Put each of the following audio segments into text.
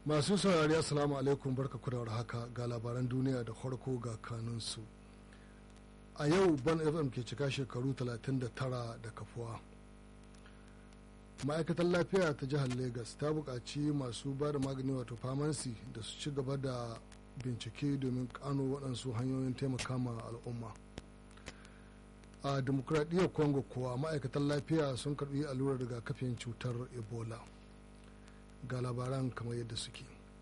masu saurari assalamu alaikum barka ku da haka ga labaran duniya da farko ga kanunsu a yau ban fm ke cika shekaru 39 da kafuwa ma'aikatar lafiya ta jihar lagos ta buƙaci masu ba da magani wato famansi da su ci gaba da bincike domin kano waɗansu hanyoyin taimaka ma al'umma a demokuraɗiyyar congo kuwa ma'aikatan lafiya sun karɓi allurar rigakafin cutar ebola ga labaran kamar yadda suke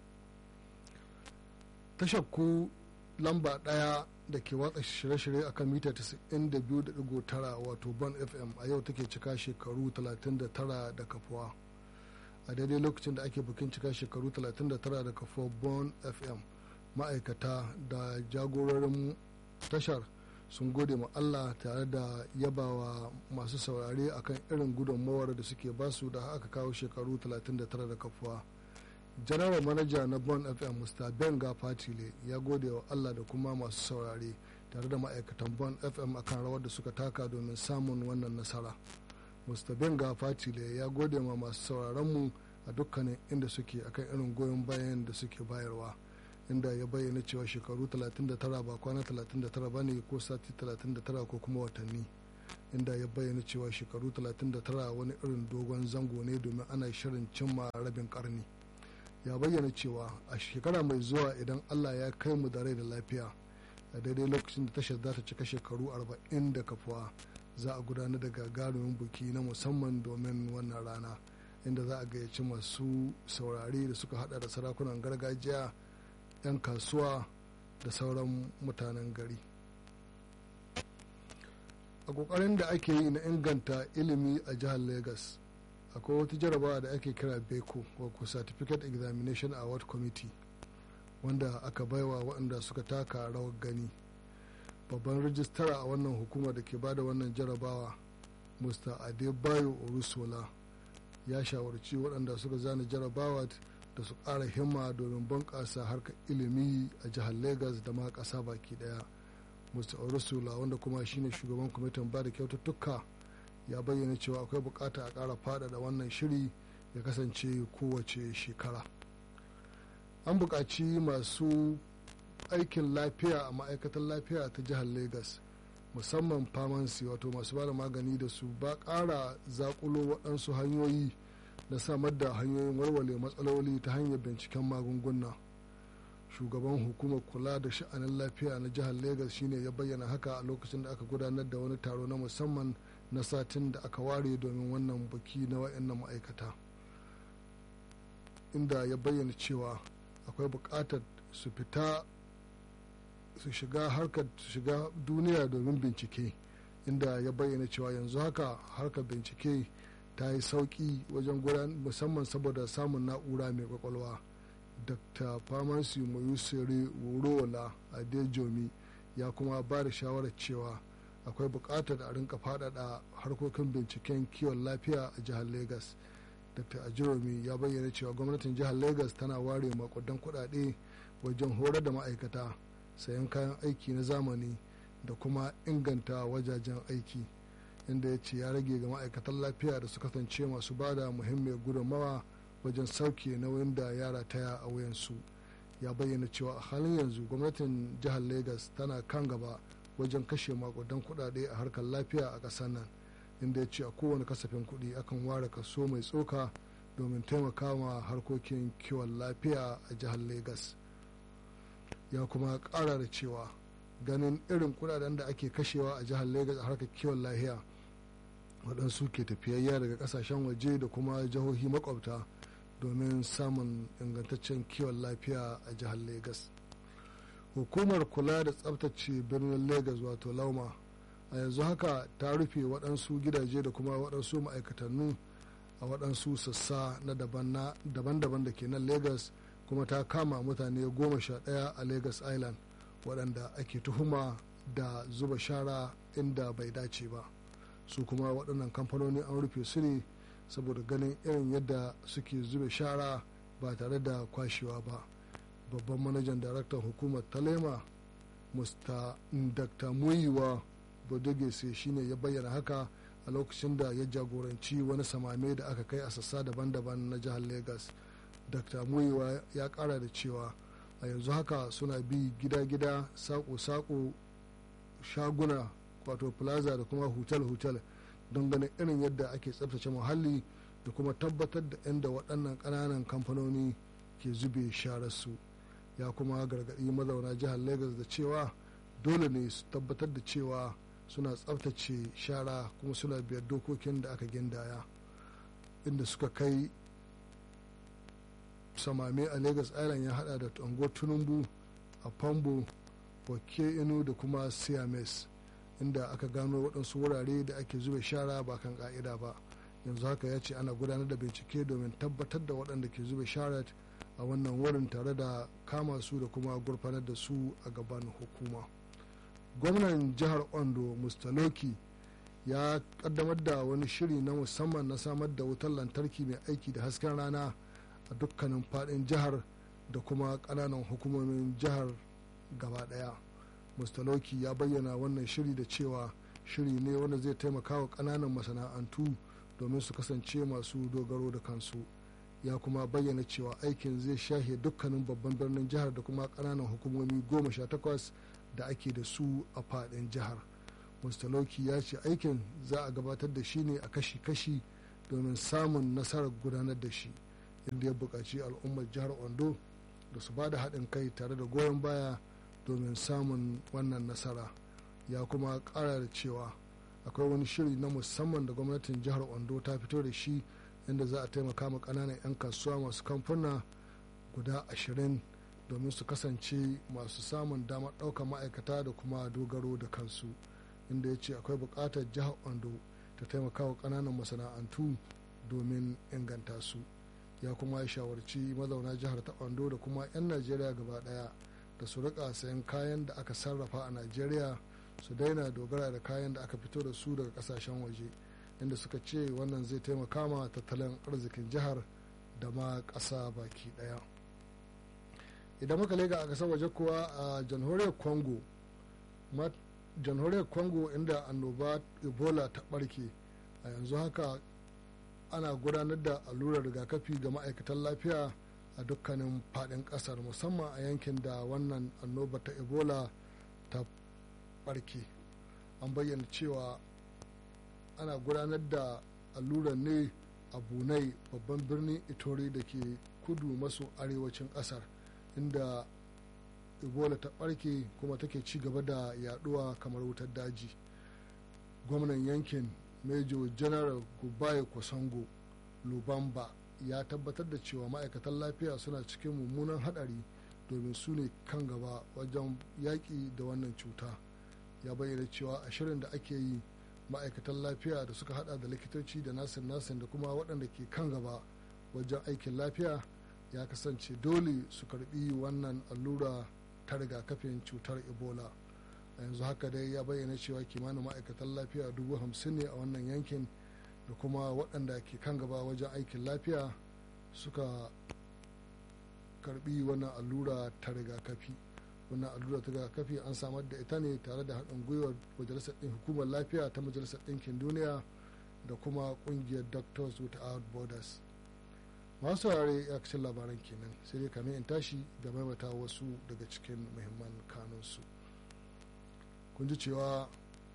tashar ku lamba ɗaya da ke watsa shirye-shirye a kan mita 92.9 wato ban fm a yau take cika shekaru 39 da kafuwa a daidai lokacin da ake bukin cika shekaru 39 da kafuwa bon fm ma'aikata da jagororin tashar sun gode ma Allah tare da yabawa masu saurare akan irin gudunmawar da suke basu da aka kawo shekaru 39 da kafuwa general manager na bon fm mr benga fatile ya gode wa Allah da kuma masu saurare tare da ma'aikatan bon fm akan rawar da suka taka domin samun wannan nasara mr benga fatile ya gode ma masu sauraronmu a dukkanin inda suke akan irin goyon bayan da suke bayarwa inda ya bayyana cewa shekaru 39 ba kwana 39 ba ne ko sati 39 ko kuma watanni inda ya bayyana cewa shekaru 39 wani irin dogon zango ne domin ana shirin cimma rabin karni ya bayyana cewa a shekara mai zuwa idan allah ya kai mu da rai da lafiya a daidai lokacin da tashar za ta cika shekaru 40 da kafuwa za a gudanar da gagarumin buki na musamman domin wannan rana inda za a gayyaci masu saurare da suka hada da sarakunan gargajiya 'yan kasuwa da sauran mutanen gari a kokarin da ake yi na inganta ilimi a jihar lagos akwai wata jarabawa da ake kira beko wato certificate examination award committee wanda aka baiwa waɗanda suka taka rawar gani babban rijistara a wannan hukumar da ke bada wannan jarabawa mr adebayo orusola ya shawarci waɗanda suka zana jarabawa da su ƙara himma domin bunƙasa harkar ilimi a jihar lagos da ma ƙasa baki ɗaya mr orusula wanda kuma shine shugaban kwamitin ba da kyaututtuka ya bayyana cewa akwai bukata a ƙara faɗaɗa wannan shiri ya kasance kowace shekara an buƙaci masu aikin lafiya a ma'aikatar lafiya ta jihar lagos musamman famansi wato masu ba da magani da su ba ƙara zaƙulo waɗansu hanyoyi da samar da hanyoyin warware matsaloli ta hanyar binciken magunguna shugaban hukumar kula da sha'anin lafiya na jihar lagos shine ya bayyana haka a lokacin da aka gudanar da wani taro na musamman na satin da aka ware domin wannan baki na wayannan ma'aikata inda ya bayyana cewa akwai buƙatar su fita su shiga harkar su shiga duniya domin bincike inda ya bayyana cewa yanzu haka harkar bincike ta yi sauƙi wajen gudan musamman saboda samun na'ura mai kwakwalwa dr pharmacy mayusere worola adejomi ya kuma ba da shawarar cewa akwai buƙatar a rinka faɗaɗa harkokin binciken kiwon lafiya a jihar lagos dr ajiromi ya bayyana cewa gwamnatin jihar lagos tana ware makudan kuɗaɗe wajen horar da ma'aikata sayan kayan aiki na zamani da kuma inganta wajajen aiki inda ya ce ya rage ga ma'aikatan lafiya da su kasance masu ba da muhimmiyar gudunmawa wajen sauke nauyin da yara taya a wuyansu ya bayyana cewa a halin yanzu gwamnatin jihar lagos tana kan gaba wajen kashe makudan kudade a harkar lafiya a ƙasar nan inda ya ce a kowane kasafin kuɗi akan ware kaso mai tsoka domin taimaka ma harkokin kiwon lafiya a jihar lagos ya kuma ƙara da cewa ganin irin kudaden da ake kashewa a jihar lagos a harkar kiwon lafiya waɗansu ke tafiyayya daga ƙasashen waje da kuma jihohi makwabta domin samun ingantaccen kiwon lafiya a jihar lagos hukumar kula da tsabtace birnin lagos wato lauma a yanzu haka ta rufe waɗansu gidaje da kuma waɗansu ma'aikatannu a waɗansu sassa na daban-daban da ke nan lagos kuma ta kama mutane goma sha ɗaya a lagos island waɗanda ake tuhuma da zuba shara inda bai dace ba su kuma waɗannan kamfanoni an rufe su ne saboda ganin irin yadda suke zube shara ba tare da kwashewa ba babban manajan daraktan hukumar talema mr dr muyiwa bodogese shine ya bayyana haka a lokacin da ya jagoranci wani samame da aka kai a sassa daban-daban na jihar lagos dr muyiwa ya kara da cewa a yanzu haka suna bi gida-gida sako-sako shaguna wato plaza da kuma hotel-hotel don ganin irin yadda ake tsabtace muhalli da kuma tabbatar da inda waɗannan ƙananan kamfanoni ke zube shararsu ya kuma gargaɗi mazauna jihar lagos da cewa dole ne su tabbatar da cewa suna tsabtace shara kuma suna biyar dokokin da aka gindaya inda suka kai samame a lagos island ya hada da tango tunumbu a pambo wake inu da kuma siames inda aka gano waɗansu wurare da ake zuba shara ba kan ka'ida ba yanzu haka ya ce ana gudanar da bincike domin tabbatar da waɗanda ke zuba shara a wannan wurin tare da kama su da kuma gurfanar da su a gaban hukuma gwamnan jihar ondo mustaloki ya kaddamar da wani shiri na musamman na samar da wutar lantarki mai aiki da hasken rana a dukkanin fadin jihar da kuma kananan hukumomin jihar gaba daya mustaloki ya bayyana wannan shiri da cewa shiri ne wanda zai taimaka wa kananan masana'antu domin su kasance masu dogaro da kansu ya kuma bayyana cewa aikin zai shahe dukkanin babban birnin jihar da kuma kananan hukumomi goma sha takwas da ake da su a fadin jihar mustaloki ya ce aikin za a gabatar da shi ne a kashi-kashi domin samun nasarar gudanar da shi inda ya buƙaci al'ummar jihar ondo da su ba da haɗin kai tare da goyon baya domin samun wannan nasara ya kuma ƙara da cewa akwai wani shiri na musamman da gwamnatin jihar ondo ta fito da shi inda za a taimaka ma ƙananan 'yan kasuwa masu kamfuna guda ashirin domin su kasance masu samun damar ɗaukar ma'aikata da kuma dogaro da kansu inda ya ce akwai buƙatar jihar ondo ta taimaka wa ƙananan masana'antu domin inganta su ya kuma ya shawarci mazauna jihar ta ondo da kuma 'yan najeriya gaba ɗaya da su rika sayan kayan da aka sarrafa a najeriya su daina dogara da kayan da aka fito da su daga kasashen waje inda suka ce wannan zai taimaka ma tattalin arzikin jihar da ma ƙasa baki ɗaya idan muka lega a ƙasar waje kuwa a jamhuriyar congo jamhuriyar congo inda annoba ebola ta ɓarke a yanzu haka ana gudanar da allurar rigakafi ga ma'aikatan lafiya a dukkanin faɗin ƙasar musamman a yankin da wannan annoba ta ebola ta ɓarke an bayyana cewa ana gudanar da allurar ne a bunai babban birnin itori da ke kudu maso arewacin ƙasar inda ebola ta ɓarke kuma take ci gaba da yaduwa kamar wutar daji gwamnan yankin major general gubaye kwasango lubamba ya tabbatar da cewa ma'aikatan lafiya suna cikin mummunan hadari domin su ne kan gaba wajen yaƙi da wannan cuta ya bayyana cewa a shirin da ake yi ma'aikatan lafiya da suka hada da likitoci da nasin nasin da kuma waɗanda ke kan gaba wajen aikin lafiya ya kasance dole su karbi wannan allura ta rigakafin cutar ebola a yanzu haka dai ya bayyana cewa kimanin ma'aikatan lafiya dubu hamsin ne a wannan yankin da kuma waɗanda ke kan gaba wajen aikin lafiya suka karbi wannan allura ta rigakafi wannan allura ta rigakafi an samar da ita ne tare da haɗin gwiwar majalisar ɗin hukumar lafiya ta majalisar ɗinkin duniya da kuma ƙungiyar doctors without borders masu saurare ya kashin labaran kenan sai dai kamin in tashi da maimaita wasu daga cikin muhimman kanunsu kun ji cewa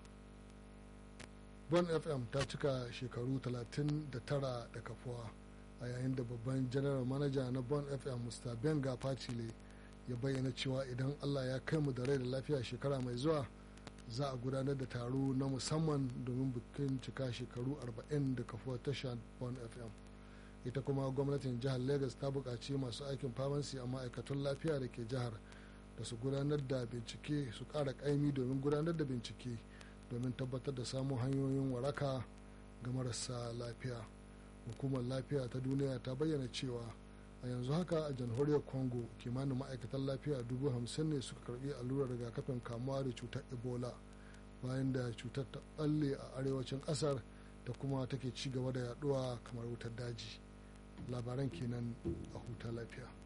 bon fm ta cika shekaru 39 da kafuwa a yayin da babban general manager na bon fm mr benga patile ya bayyana cewa idan allah ya kai mu da rai da lafiya shekara mai zuwa za a gudanar da taro na musamman domin bikin cika shekaru 40 da kafuwar tashar bon fm ita kuma gwamnatin jihar lagos ta buƙaci masu aikin famansi a ma'aikatan lafiya da ke jihar da su gudanar da bincike su ƙara ƙaimi domin gudanar da bincike domin tabbatar da samun hanyoyin waraka ga marasa lafiya hukumar lafiya ta duniya ta bayyana cewa a yanzu haka a jamhuriyar congo kimanin ma'aikatan lafiya dubu hamsin ne suka karbi allurar rigakafin kamuwa da cutar ebola bayan da cutar ta balle a arewacin kasar da kuma take ci gaba da yaduwa kamar wutar daji labaran kenan a huta lafiya